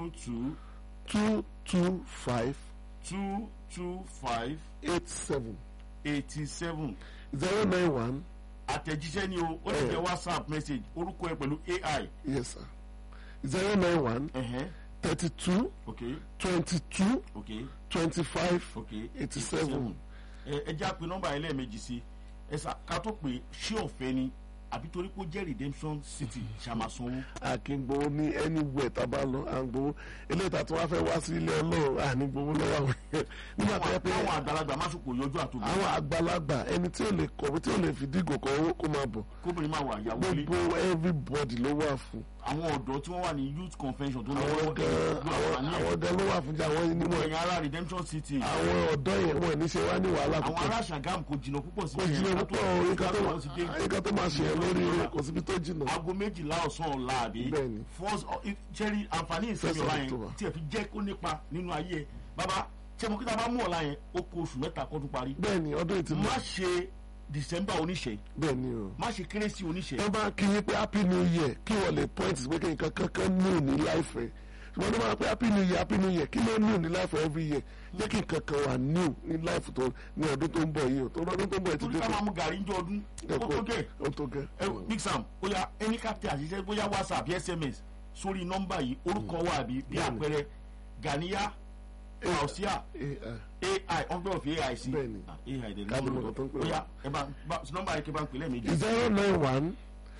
two two two five two two five eight seven eighty seven zero nine one àtẹ̀jíṣẹ́ ni o ó lè jẹ́ whatsapp message orúkọ ẹ pẹ̀lú ai. yes sir zero nine one ẹ̀hẹ́n, thirty two ok twenty two ok twenty five ok eighty seven. ẹ ẹ já pé nọ́mbà yẹn lẹ́ẹ̀mejì sí ẹ sà ká tó pé ṣé ọ̀fẹ́ ni àbí torí pé ó jẹ́ redemption city ṣàmàsanwó. àkíngbowó ní anywhere tá a bá lọ à ń gbowó eléyìí tá a tún wá fẹ́ wá sí ilé ọlọ́run à ní gbowó lọ́wọ́ àwọn èèyàn nígbà tó yẹ pé àwọn àgbàlagbà má sòkò yọjú àtòbí àwọn àgbàlagbà ẹni tí ò lè kọ̀wé tí ò lè fi dígò kọ owó kó máa bọ̀ kóbìnrin máa wà yàwó ilé gbogbo everybody ló wà fún àwọn ọ̀dọ́ tí wọ́n wà ní youth convention tó lọ àwọn wọ́n gan àwọn àwọn gan ló wà fún jẹ àwọn ní wọn ẹ̀yìn ará redemption city àwọn ọ̀dọ́ yẹn wọn ní ṣe wá ní wàhálà àwọn púpọ̀ ará Ṣàgámù kò jìnnà púpọ̀ sí kò jìnnà púpọ̀ nǹkan tó nǹkan tó máa ṣe yẹn lórí rẹ̀ kò síbi tó jìnnà aago méjìlá ọ̀sán ọ̀la àbí Bẹ́ẹ̀ni. first ṣẹ́rí àǹfààní ìsinmi First of ọ̀la yẹn October. tí ẹ fi jẹ́ kó nípa nínú ayé ẹ bàbá ṣé mo kí ta bá mú ọ̀la yẹn ó kó oṣù mẹ́ta kó tún parí bẹ́ẹ̀ ni ọdún yìí ti lọ má ṣe december oníṣẹ́ bẹ́ẹ̀ ni o má ṣe kérésì oníṣẹ́ wọ́n bá kí yín pé happy new year kí wọ́n lè point sí pé kí nǹkan kankan new ní láìfẹ́ ṣùgbọ́n tó máa pé happy new year happy new year kí ló new ní láìfẹ́ every year jẹ́ kí nǹkan kan wà new ní láìfẹ́ tó ní ọdún tó ń bọ̀ yìí o tó ọdún tó ń bọ̀ yìí ti torí dé ká tó máa mú gàrí ń jọ ọdún ó tó gẹ̀ ó tó gẹ́ ẹ big sam ó yá ẹni ká tẹ àṣìṣe bóyá whatsapp sms sórí nọ́mbà yìí orúkọ wa àbí bí Bẹ́ẹ̀ni. àpẹẹrẹ ganiya fausia Eh, ah. ai ọgbẹ́ òfin ai sí Bẹ́ẹ̀ni. Ah, ai dẹ̀ Káàdì lọ́wọ́ mọ̀kàn tó ń pè ó wá. yá ẹ bá bá- nọ́mbà yìí kí n bá ń pè lẹ́ẹ̀mejì zero nine one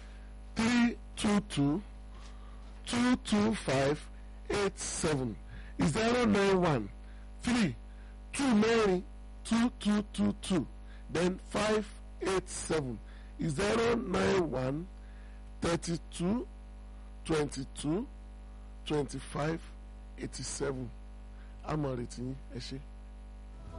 three two two two two five eight seven zero nine one three two mẹ́rin two two two two then five eight seven zero nine one thirty two twenty two twenty five eighty seven amọ̀ retí yín ẹ ṣé.